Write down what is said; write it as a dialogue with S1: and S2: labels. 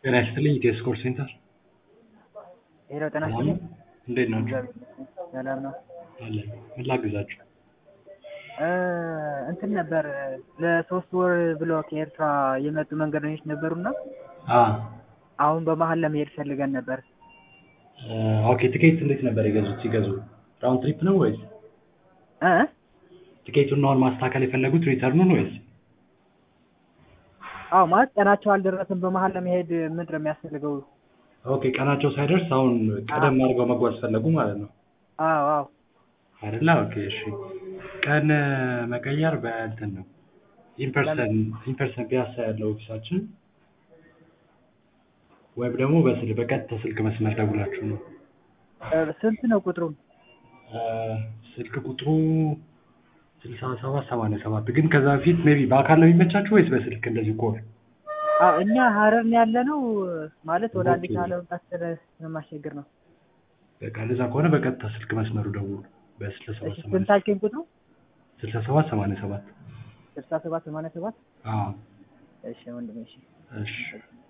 S1: ጤና ይስጥልኝ ኢትዮ ስኮር ሴንተር
S2: ሄሎ ጤና
S1: ሰላም
S2: ይስጥልኝ።
S1: ነው? እንዴት ናችሁ?
S2: እግዚአብሔር ይመስገን ሰላም ነው።
S1: አለን። ምን ላግዛችሁ?
S2: እ እንትን ነበር ለሶስት ወር ብሎ ከኤርትራ የመጡ መንገደኞች ነበሩና
S1: አ
S2: አሁን በመሀል ለመሄድ ፈልገን ነበር።
S1: እ ኦኬ ትኬት እንዴት ነበር የገዙት? ሲገዙ ራውንድ ትሪፕ ነው ወይስ
S2: እ
S1: ትኬቱን አሁን ማስተካከል የፈለጉት ሪተርኑን ወይስ?
S2: አዎ ማለት ቀናቸው አልደረሰም። በመሀል ለመሄድ ምንድን ነው የሚያስፈልገው?
S1: ኦኬ ቀናቸው ሳይደርስ አሁን ቀደም አድርገው መጓዝ ፈለጉ ማለት ነው
S2: አዎ አዎ
S1: አይደለ? ኦኬ እሺ። ቀን መቀየር በእንትን ነው ኢንፐርሰን ኢንፐርሰን ፒያሳ ያለው ኦፊሳችን ወይም ደግሞ በስልክ በቀጥታ ስልክ መስመር ደውላችሁ ነው።
S2: እ ስንት ነው ቁጥሩን?
S1: እ ስልክ ቁጥሩ ስልሳ ሰባት ሰማንያ ሰባት ግን ከዛ በፊት ሜይ ቢ በአካል ነው የሚመቻችሁ ወይስ በስልክ እንደዚህ ኮል?
S2: አዎ እኛ ሀረር ነው ያለ ነው ማለት ወደ
S1: ኦኬ።
S2: አዲስ አበባ ለመምጣት ስለማስቸግር ነው።
S1: በቃ እንደዛ ከሆነ በቀጥታ ስልክ መስመሩ ደውሉ በስልሳ ሰባት
S2: እሺ
S1: ሰማንያ
S2: ስንት አልከኝ ቁጥሩ?
S1: ስልሳ ሰባት ሰማንያ ሰባት
S2: ስልሳ ሰባት ሰማንያ ሰባት
S1: አዎ
S2: እሺ ወንድሜ እሺ
S1: እሺ